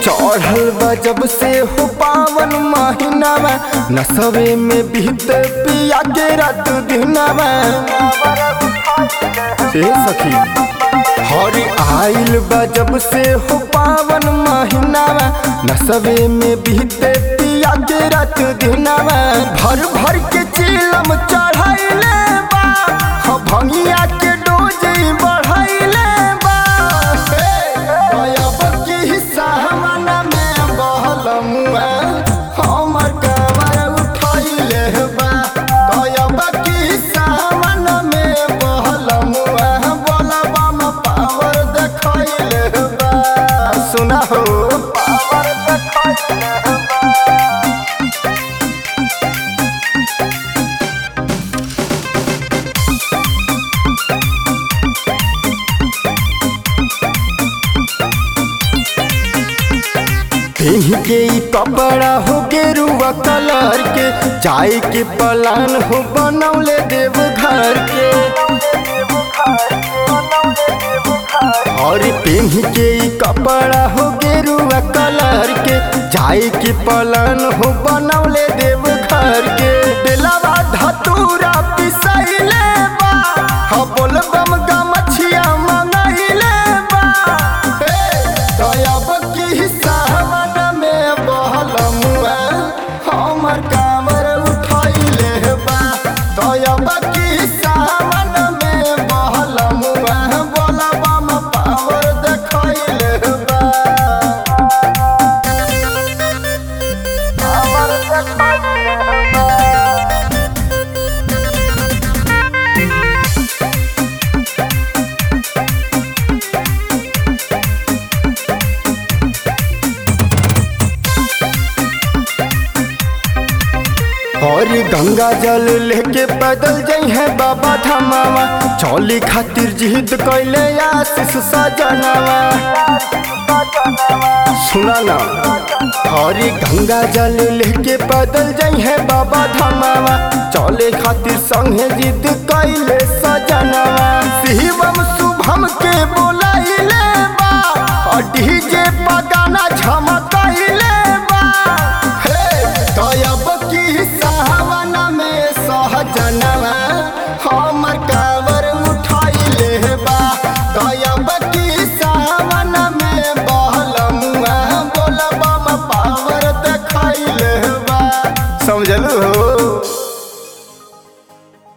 चढ़ल बा जब से हो पावन महीनावा नसवे में बीत पिया के रात दिनावा से सखी हरी आइल बा जब से हो पावन महीनावा नसवे में बीत पिया के रात दिनावा भर भर के चिलम चढ़ाइले बा हो भंगिया के डोज बढ़ाइले बा हे, अब की सावन में बहल मुआ हमर कमर उठैले बा तयब की सावन में बहल मुआ बोलबा में पावर देखैले बा सुना हो पावर देखैले बा पहन के ई कपड़ा हो गेरुआ कलर के चाय के पलान हो बनौले देव घर के और पहन के ई कपड़ा हो गेरुआ कलर के चाय के पलान हो बनौले देव घर के बेलावा धतूरा पिसैले बा हो बोलबम गमछिया मंगैले बा हे दयाब की सावन में बहल मुआ हमर कामर उठैले बा दयाब की सावन में बहल मुआ बोलबा में पावर देखैले बा पावर देखैले बा और गंगा जल लेके पैदल जाइ है बाबा धमावा चौली खातिर जिद कैले आशीष सजनावा सुना ना और गंगा जल लेके पैदल जाइ है बाबा धमावा चौले खातिर संगे जिद कैले सजनावा शिवम शुभम के बोलाइले बा और डीजे पगाना झमकैले बा हे दयाब की सावन में सहजनवा हमर कावर उठाइले बा दयाब की सावन में बहलमुआ बोलबा में पावर देखैले बा समझलू हो